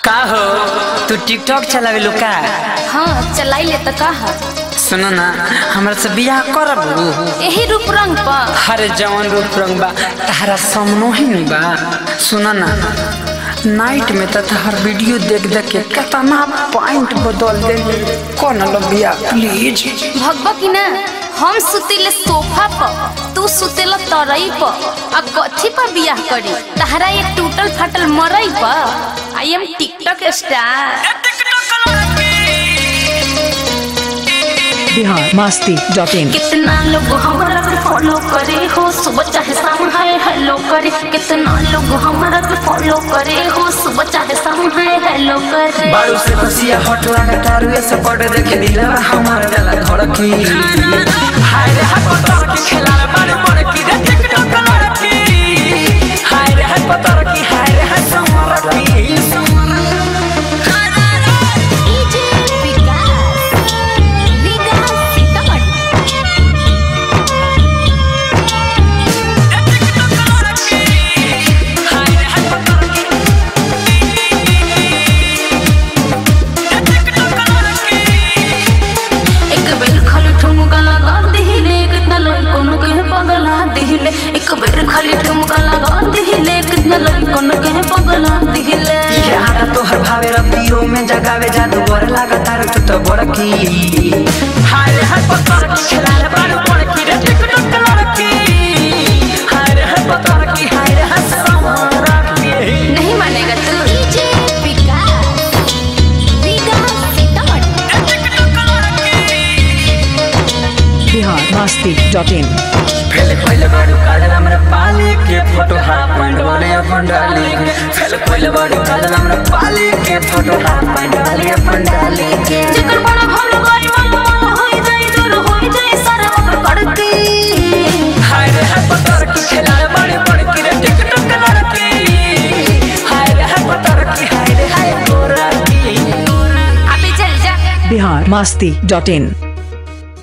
का हो तू टिकटॉक चलावे लो का हाँ चलाई ले तो कहा सुनो ना हमरा से बियाह करब यही रूप रंग पर हरे जवन रूप रंग बा तारा सामनो ही नहीं बा सुनो ना नाइट में तो तहर वीडियो देख देख के कितना पॉइंट बदल दे कौन लो बिया प्लीज भगवा की ना हम सुतेले सोफा पर तू सुतेला तरई पर आ कथी पर बियाह करी तहरा एक टूटल फाटल मरई पर I'm TikTok star Bihar Masti dot in कितना लोग हमारा के फॉलो करे हो सुबह चाहे शाम हाय हेलो करे कितना लोग हमारा के फॉलो करे हो सुबह चाहे शाम हाय हेलो करे बारू से बसिया हट लगा तारुए से पड़ देखे दिलवा हमार गला धड़की हाय रे हाय पतर की खेला बारे पड़ की रे टिकटॉक लड़की हाय रे हाय पतर की हाय रे हाय समर की एक बेर खाली ठुमका लगा दिहिले कितना लड़कों के पगला दिहिले एक बेर खाली ठुमका लगा दिहिले कितना लड़कों के पगला दिहिले यारा तोहर भावे रतियो में जगावे जादू बर लागा तार तू तो बड़की हाय रे हाय पतर की खेला बारे पड़ की रे टिकटॉक लड़की हाय रे हाय पतर की हाय रे हाय समर की नहीं मानेगा तू Bihar Masti dot in fail कोइले बाडू काडल हमरा पाले के फोटो हाफ पैंट वाले अपन डाली के फेल कोइले बाडू काडल हमरा पाले के फोटो हाफ पैंट वाले अपन डाली के जेकर बड़ा भल गई मन मन होई जाई दूर होई जाई सारा ओकर करती हाय रे हाय पतर की खेला बड़े बड़े की रे टिकटॉक लड़की हाय रे हाय पतर की हाय रे हाय गोरा की अबे चल जा बिहार मास्ती डॉट इन